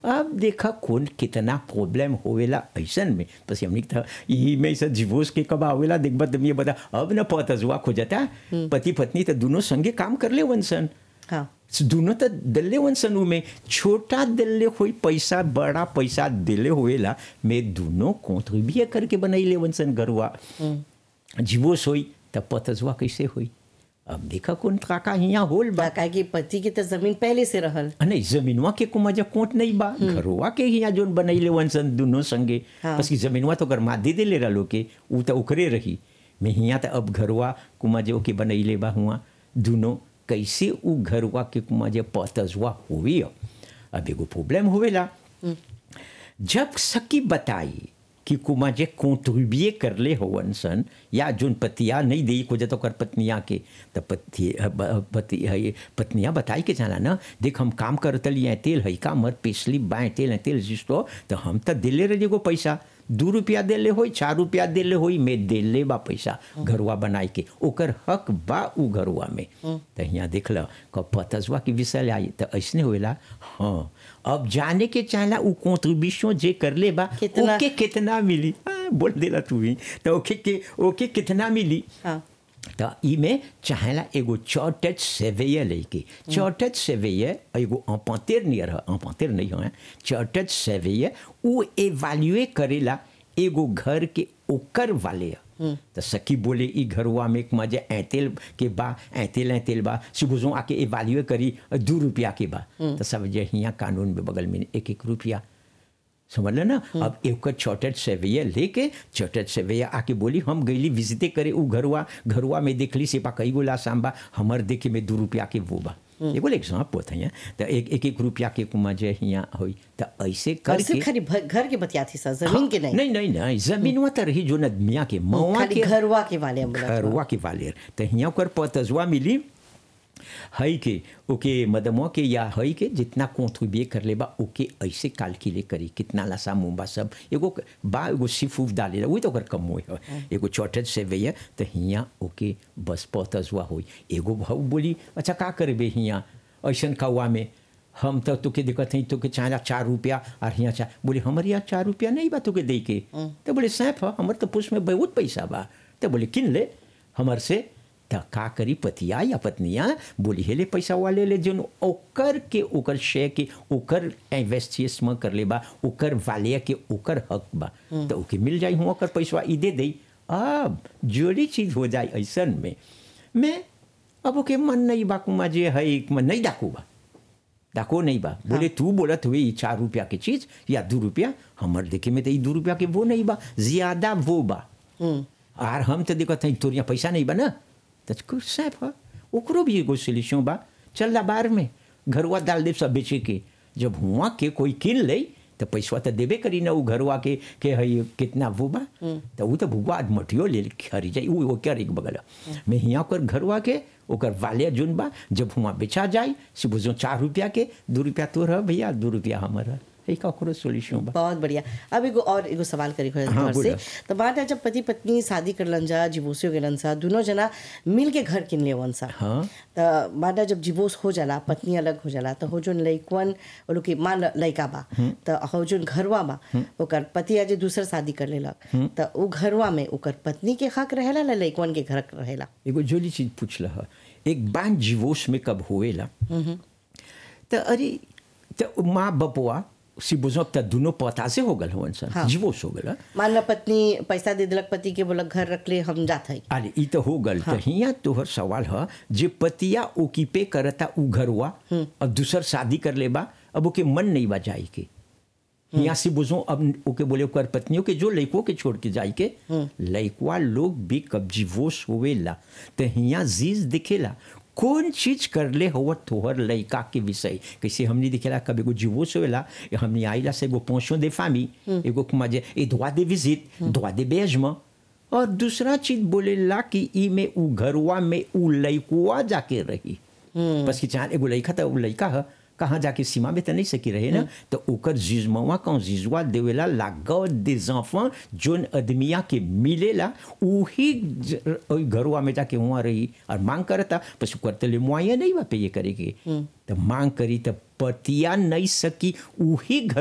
अब देखा कौन कितना प्रॉब्लम होवेला ऐसन में बस हमने था यही में से डिवोर्स के कब आवेला देखबा तुम ये बता अब न पतजुआ खोजता पति पत्नी तो दोनों संगे काम कर ले वंसन हाँ दोनों तो दिले वंसन में छोटा दिले हुई पैसा बड़ा पैसा दिले हुएला मैं दोनों कॉन्ट्रीब्यूट करके बनैले वंसन गरुआ डिवोर्स होई तब पतजुआ कैसे हुई अब देखा कौन काका यहाँ होल बा बा कि पति के तो जमीन पहले से रहल आ नहीं जमीनवा के कुमा जब कोट नहीं बा घरवा के यहाँ जोन बनैले वंसन दोनों संगे हाँ। बस की जमीनवा तो गरमा दे दे ले रहा के ऊ तो उकरे रही मैं हियाँ तो अब घरवा कुमा जो के बनैले बा हुआ दोनों कैसे ऊ घरवा के कुमा जे पतजवा हुई अब अब एगो प्रॉब्लम होवेला जब सकी बताई कि कुमा जे कॉन्ट्रीब्यूट कर ले होवन सन या जोन पतिया नहीं दे को जतो कर पत्निया के तो पति पति है पत्निया बताई के जाना ना देख हम काम करतली हैं तेल है का मर पिछली बाएं तेल है तेल जिस्तो तो हम तो दिले रहे को पैसा दू रुपया दिले होई चार रुपया दिले होई मैं दिले बा पैसा घरवा बनाई के ओकर हक बा उ घरवा में तो यहाँ देख लो क पतजवा के विषय आई तो ऐसने होएला हाँ अब जाने के चाहला उ कॉन्ट्रीब्यूशन जे कर ले बा कितना? ओके कितना मिली हाँ, बोल देला तू ही तो ओके के ओके कितना मिली हाँ तो ई में चाहेला एगो चौटच सेवैया लेके चौटच सेवैया एगो अपांतेर नियर है अपांतेर नहीं है चौटच सेवैया उ एवाल्युएट करेला एगो घर के ओकर वाले है तो सखी बोले ई घरवा में एक मजे ऐतेल के बा ऐतेल ऐतेल बा सुबुजों आके एवाल्युएट करी दू रुपया के बा तो सब जे हियाँ कानून में बगल में एक एक रुपया समझ लो ना अब एक छोटट सेवैया लेके छोटट सेवैया आके बोली हम गईली विजिटे करे उ घरवा घरवा में देखली से पा कई गोला सांबा हमर देखे में दू रुपया के वो बा एगो एग्जाम्पल है तो एक एक एक रुपया के कुमा जे हियाँ होई तो ऐसे और करके सिर्फ खाली भ- घर के बतिया थी सर जमीन के नहीं नहीं नहीं नहीं जमीनवा तो रही जो नदमिया के मवा खाली के घरवा के वाले हम बोलत बा। घरवा के वाले तो हियाँ ओकर पतजवा मिली हई के ओके मदमवा के या हई के जितना कॉन्ट्रीब्यूट कर ले बा ओके ऐसे कैलकुलेट करी कितना लसा मुंबा सब एगो बा एगो सिफूफ डाले वही तो ओकर कम होई है एगो चौटत से भैया तो हियाँ ओके बस पतजवा होई एगो भाऊ बोली अच्छा का करबे हियाँ ऐसन कौआ में हम तो तुके दिक्कत है तुके चाहला चार रुपया और यहाँ चाह बोले हमारे यहाँ चार रुपया नहीं बा तुके दे के तो बोले सैफ है हमारे तो पुष में बहुत पैसा बा तो बोले किन ले हमार से तो का करी पतिया या पत्निया बोली हेले पैसा वाले ले जोन ओकर के ओकर शेयर के ओकर इन्वेस्टिस में कर ले बा ओकर वाले के ओकर हक बा तो ओके मिल जाई हुआ ओकर पैसा ई दे दई अब जोड़ी चीज हो जाए ऐसन में मैं अब ओके मन नहीं बा कुमा जे है मन नहीं डाकू बा डाको नहीं बा बोले तू बोलत हुए ये चार रुपया की चीज या दो रुपया हमर देखे में तो ये दो रुपया के वो नहीं बा ज्यादा वो बा आर हम तो देखत हई तोर यहाँ पैसा नहीं बा ना तो कुछ सैफ है ओकरो भी एगो सोल्यूशन बा चल ला बाहर में घरवा डाल दे सब बेचे के जब हुआ के कोई किन ले तो पैसा तो देबे करी ना उ घरवा के के हई कितना वो बा तो उ तो भुगवा मटियो ले खरी जाई उ ओकर एक बगल मैं हियाँ ओकर घरवा के ओकर वाले जुन बा जब हुआ बेचा जाए से बुझो चार रुपया के दू रुपया तोर है भैया दू रुपया हमर है यही का ओकरो सोल्यूशन बा बहुत बढ़िया अब एगो और एगो सवाल करी घर हाँ, घर से बोला। तो बात है जब पति पत्नी शादी करलन जा डिवोर्स हो गेलन सा दोनों जना मिल के घर किन लेवन सा हाँ। तो बात है जब डिवोर्स हो जाला पत्नी अलग हो जाला तो हो जोन लइकवन वो लोग के मान ल- लइका बा तो हो जोन घरवा बा ओकर पति आज दूसर शादी कर लेलक तो उ घरवा में ओकर पत्नी के हक रहेला ला लइकवन के घर रहेला एगो जोली चीज पूछला है एक बार डिवोर्स में कब होएला तो अरे तो माँ बपुआ सी बुझो तो दोनों पता से हो गल हवन सर हाँ। डिवोर्स हो गल मान ला पत्नी पैसा दे दिलक पति के बोलक घर रख ले हम जात हई अरे ई तो हो गल तो हियाँ तोहर सवाल है जे पतिया ओकीपे करता उ घरवा और दूसर शादी कर ले बा अब ओके मन नहीं बा जाई के यहाँ से बुझो अब ओके बोले ओकर पत्नियों के जो लड़कों के छोड़ के जाई के लड़कवा लोग भी कब डिवोर्स होवेला तो हियाँ जीज दिखेला कौन चीज कर ले हो तोहर लड़का के विषय कैसे हमने दिखेला कब एगो डिवोर्स होवेला हमने आइला से एगो पोषो दे फामी एगो मजे ए droit de visite droit d'hébergement और दूसरा चीज बोलेला कि ई में उ घरवा में उ लइकुआ जाके रही बस कि चाहे एगो लइका तो उ लइका है कहाँ जाके सीमा में तो नहीं सकी रहे ना तो ओकर जिजमवा कौन जिजवा देवेला लागो des enfants जोन अदमिया के मिलेला उही ज- ओई घरवा में जाके वहाँ रही और मांग करता पस करते ले मुआया नहीं बा पे ये करे के तो मांग करी तो पतिया नहीं सकी उही घर